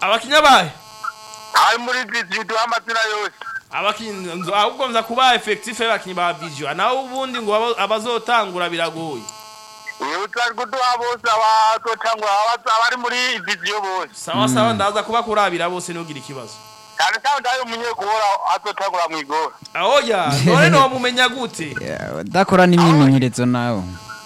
abakinya bahe ari muri viziyo duha amazina yose abakinyi ahubwo nza kuba effectif y'abakinyi ba vision naho ubundi ngo abo- abazotangura biragoye iyo utari kuduha bose abazotangura abaza- abari muri viziyo bose sawa sawa ndaza kuba kurabira bose ntugire ikibazo cyane cyane ndayo umunyegora azotangura mu igora ahoya none ntiwamumenya gute Yeah, udakora n'imyimenyerezo nawe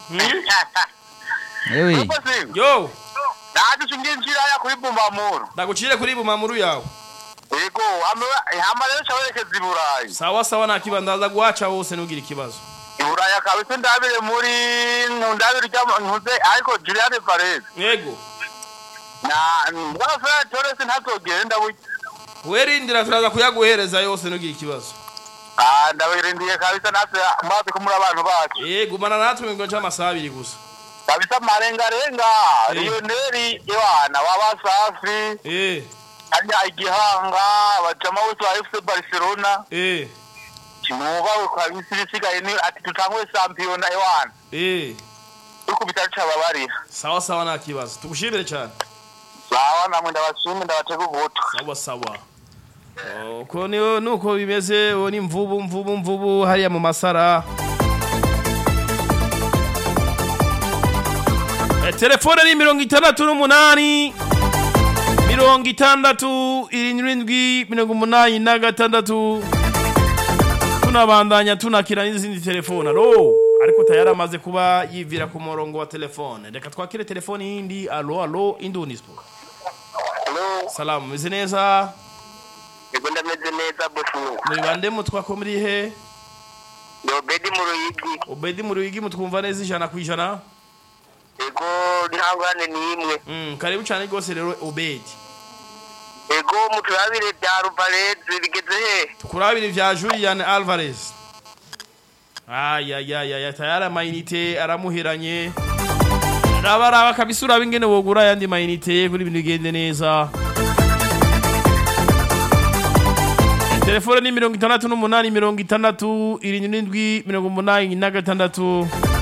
ewe Nuko singa yo naje ushingiye inshiraya kuri bumbamuro ndagucire kuri bumamuru yawe yego hama- hama rero cawerekeza i burayi sawa sawa nta kibazo ndaza guhaca wose ntugire ikibazo i burayi kabisa ndabire muri ndabire ntuze ariko juliane varese yego na mbwana fera torese ntazogenda burya werindira turaza kuyaguhereza yose ntugire ikibazo Ah, ndabirindiye kabisa natwe maze kumuri abantu bacu yego gumana natwe mu kigo c'amasaha abiri gusa kabisa marengarenga Eh. lioneri ewana wabasafi eh harya igihanga abajama bose ba fc barcelona eh kimubawe kabisa ibisigaye ni ati tutangwe sampiyona ewana eh dukubita cababarira sawa sawa nta kibazo tugushimire cyane sawa namwe ndabashimye ndabatega ubuto sawa sawa uko niyo nuko bimeze uwo ni mvubu mvubu mvubu hariya mu masara Eh, telefone ni mirongo itandatu n'umunani mirongo itandatu irindwi mirongo umunani na gatandatu tunabandanya tunakira n'izindi telefone alo ariko tayari amaze kuba yivira ku murongo wa telefone reka twakire telefone yindi alo alo indunispo halo salamu meze neza ego ndameze neza bosi muri bande mutwako muri he yobedi mu ruyigi obedi muri wigi mutwumva neza ijana ku ijana ego ntangane n'imwe Mm, karibu cyane rwose rero obedi ego muturabire bya ruvareze bigeze he tukurabira ivya julian alvarez ayayayaya tayari amayinite aramuheranye raba raba kabisa uraba ingene wogura ayandi mayinite kuri ibintu bigende neza telefone ni mirongo itandatu n'umunani mirongo itandatu irindwi n'indwi mirongo umunani na gatandatu